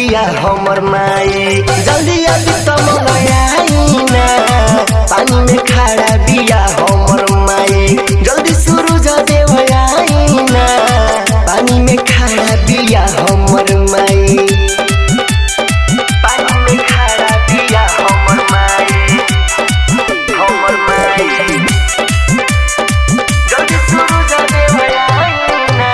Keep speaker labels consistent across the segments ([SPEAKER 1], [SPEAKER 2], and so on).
[SPEAKER 1] बिया हमर माई जल्दी अभी तमल आईना पानी में खड़ा बिया हमर माई जल्दी सूरज देव आईना पानी में खड़ा बिया हमर माई पानी में खड़ा बिया हमर माई हमर माई जल्दी सूरज देव आईना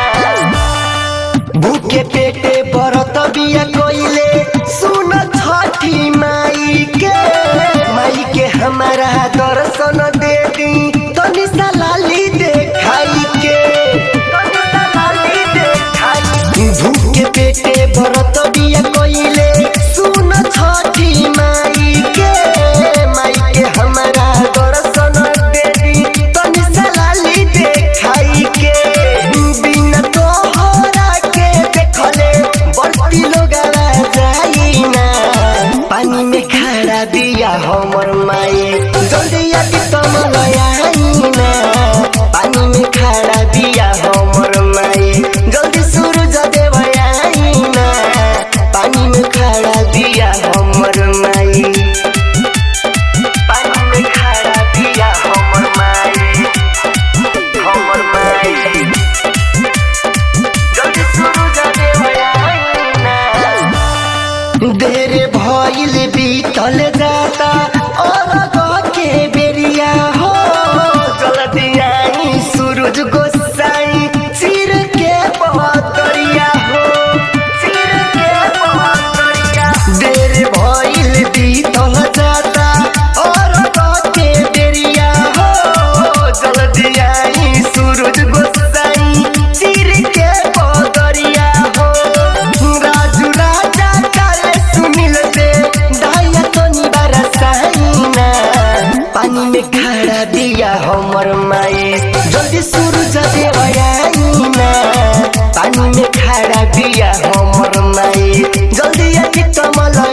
[SPEAKER 1] भूखे पेटे बरत बिया कोइले सुन छठी माई के माई के हमारा दर्शन दे दी तनी सा लाली देखाई के तनी सा लाली देखाई भूखे पेटे बरत बिया कोइले सुन छठी माई के माई के हमारा दर्शन दे दी तनी सा लाली देखाई के बिना तोहरा के देखले बड़ती लोग जाइना पानी में खड़ा दिया हमर माई जल्दी आके तमल आईना पानी में खड़ा दिया हमर माई जल्दी सूरज देव आईना पानी में खड़ा दिया हमर माई पानी में खड़ा दिया हमर माई हमर माई जल्दी सूरज देव आईना देर भइल बीतल जाता और के बेरिया हो जल्दी आई सूरज गोसाई सिर के पहतरिया हो सिर के पहतरिया देर भइल बीतल जाता और के बेरिया हो जल्दी आई सूरज गोसाई सिर के पहतरिया हो राजू राजा काले सुनील दे दाया तो निबारा साइना पानी में खड़ा दिया हमर माई जल्दी सूरज देव आईना पानी में खड़ा दिया हमर माई जल्दी आके कमल